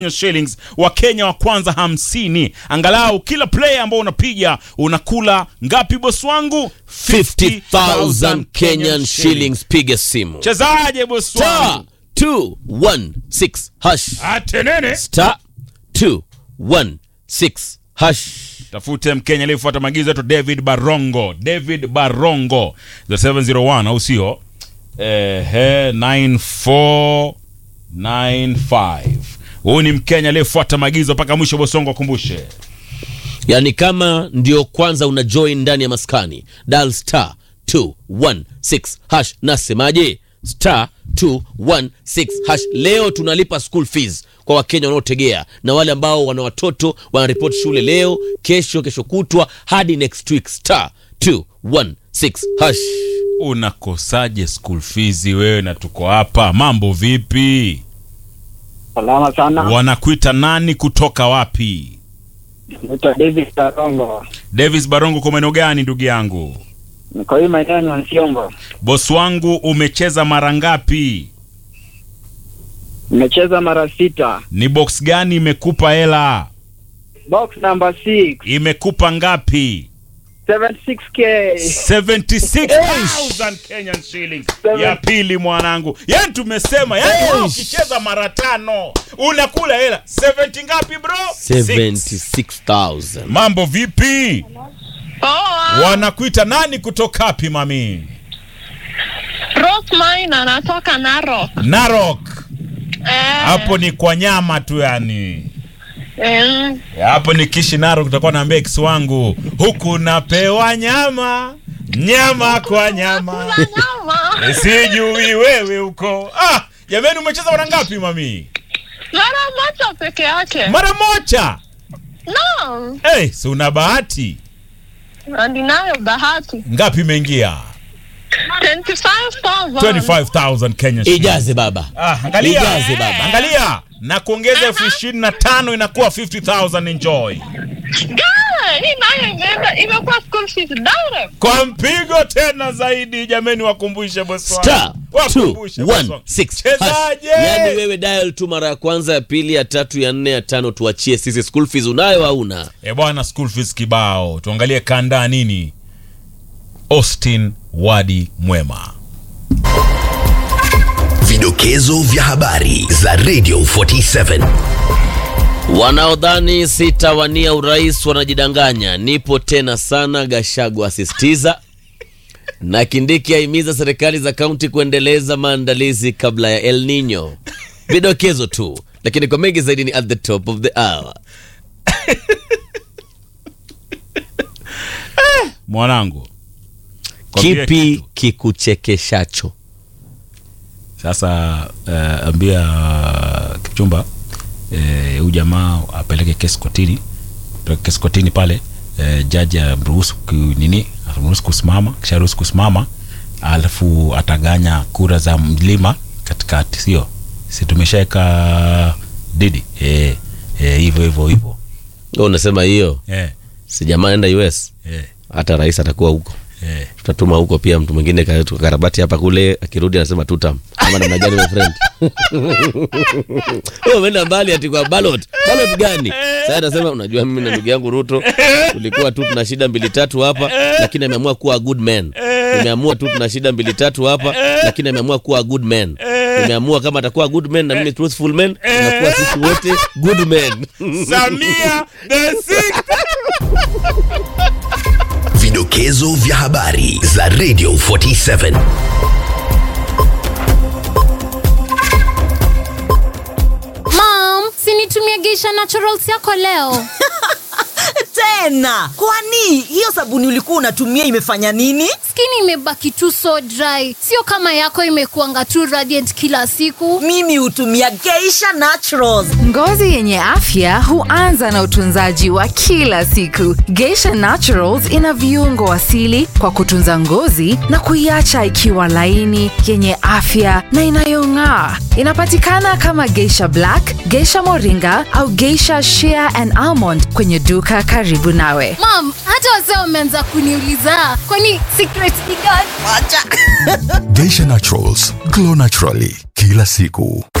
shillings wakenya wa kwanza hamsini angalau kila player ambao unapiga unakula ngapi bosi wangu 50,000 Kenyan shillings. Piga simu chezaje bosi star wangu 216 hash atenene star 216 hash. tafute mkenya aliyefuata maagizo yetu david barongo david barongo the 701 au sio ehe 9495 huyu ni mkenya aliyefuata maagizo mpaka mwisho bosongo akumbushe Yani kama ndio kwanza una join ndani ya maskani, dial star 216 hash. Nasemaje? star 216 hash. Leo tunalipa school fees kwa Wakenya wanaotegea na wale ambao wana watoto wanaripoti shule leo, kesho, kesho kutwa hadi next week. star 216 hash. unakosaje school fees wewe na tuko hapa mambo vipi Salama sana. wanakuita nani kutoka wapi Naitwa David Karongo. davis barongo kwa maeneo gani ndugu yangu Niko hii maeneo ya Nsiongo. boss wangu umecheza mara ngapi Nimecheza mara sita. ni box gani imekupa hela Box number 6, imekupa ngapi 76k. 76000 Kenyan shillings ya pili mwanangu yani tumesema yani wewe ukicheza mara tano unakula hela 70 ngapi bro Six. 76000 mambo vipi Poa. wanakuita nani kutoka wapi mami Rosemine anatoka Narok. narok Eh, hapo ni kwa nyama tu yani eh, Ya, hapo ni kishi narok utakuwa naambia ex wangu huku napewa nyama nyama kwa nyama nyama. sijui wewe huko ah jamani umecheza mara ngapi mami Mara moja peke yake. mara moja No. hey, si una bahati Na ninayo bahati. ngapi imeingia 25,000. 25000 Kenya shillings. ijaze baba ah, angalia Ijaze baba. angalia na kuongeza elfu ishirini na tano inakuwa 50000 enjoy Guy, hii nayo imeenda imekuwa school fees direct. kwa mpigo tena zaidi jameni wakumbushe bosi wangu. star Wakumbushe bosi wangu. 216 chezaje yani wewe dial tu mara ya kwanza ya pili ya tatu ya nne ya tano tuachie sisi school fees unayo au una e bwana school fees kibao tuangalie kandaa nini austin wadi mwema Vidokezo vya habari za Radio 47. wanaodhani sitawania urais wanajidanganya nipo tena sana gashagu asisitiza na kindiki ahimiza serikali za kaunti kuendeleza maandalizi kabla ya el nino vidokezo tu lakini kwa mengi zaidi ni at the top of the hour mwanangu Kwambie kipi kitu. kikuchekeshacho sasa uh, ambia uh, kipchumba huyu uh, jamaa apeleke kesi kotini apeleke kesi kotini pale uh, jaji amruhusu ku- nini amruhusu kusimama kisha ruhusu kusimama alafu ataganya kura za mlima katikati sio si tumeshaweka didi Eh, eh, hivyo hivyo hivyo Wewe unasema hiyo Eh, si jamaa enda us eh, hata rais atakuwa huko eh. tutatuma huko pia mtu mwingine ka- tukakarabati hapa kule akirudi anasema tutam ama namna gani my friend Wewe umeenda mbali ati kwa ballot ballot gani sasa anasema unajua mimi na ndugu yangu ruto tulikuwa tu tuna shida mbili tatu hapa lakini ameamua kuwa a good man nimeamua tu tuna shida mbili tatu hapa lakini ameamua kuwa a good man nimeamua kama atakuwa a good man na mimi truthful man tunakuwa sisi wote good men samia the sixth Vidokezo vya habari za Radio 47. Mom, sinitumie Geisha Naturals yako leo. tena kwani hiyo sabuni ulikuwa unatumia imefanya nini Skin imebaki tu so dry, sio kama yako imekuanga tu radiant kila siku. mimi hutumia geisha naturals Ngozi yenye afya huanza na utunzaji wa kila siku. Geisha Naturals ina viungo asili kwa kutunza ngozi na kuiacha ikiwa laini, yenye afya na inayong'aa. Inapatikana kama Geisha Black, Geisha Moringa au Geisha Shea and Almond kwenye duka karibu nawe. Mom, hata wazee wameanza kuniuliza kwani secret ni gani? wacha Geisha Naturals, glow naturally kila siku.